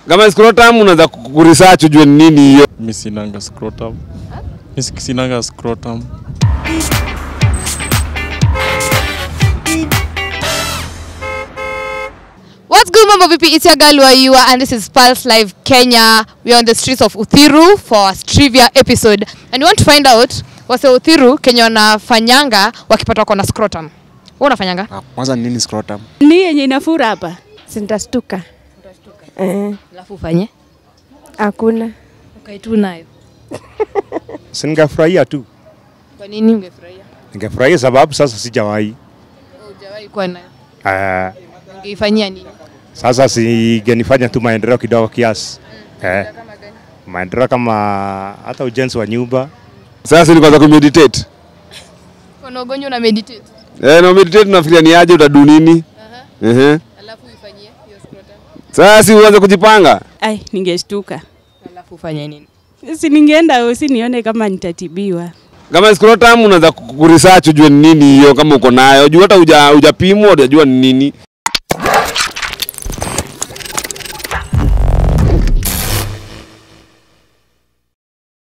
Kama scrotum unaweza kuresearch ujue ni nini hiyo. Mi sinanga scrotum. Mi si- sinanga scrotum. What's good, Mambo VP? It's your girl Waiwa, and this is Pulse Live Kenya. We're on the streets of Uthiru for our trivia episode, and we want to find out wase Uthiru Kenya wanafanyanga wakipata wako na scrotum. Wewe unafanyanga? Ah, Kwanza ni nini scrotum? ni yenye inafura hapa Sintastuka. Eh, Alafu ufanye hakuna. ukae tu nayo. Si ningefurahia tu, Kwa nini ungefurahia? ningefurahia sababu sasa sijawahi. Hujawahi kuwa nayo. Ah, Ungeifanyia nini? sasa singenifanya tu maendeleo kidogo kiasi eh, maendeleo kama hata ujenzi wa nyumba Sasa ni kwanza kumeditate. Kuna ugonjwa una meditate. Eh, na meditate unafikiria ni aje utadu nini? Ehe. Alafu uifanyie hiyo scrotum. Sasa si uanze kujipanga. ai ningeshtuka Alafu ufanye nini? si ningeenda usi nione kama nitatibiwa Kama scrotum unaweza kuresearch ujue ni nini hiyo kama uko nayo. Juu hata huja hujapimwa hujajua ni nini.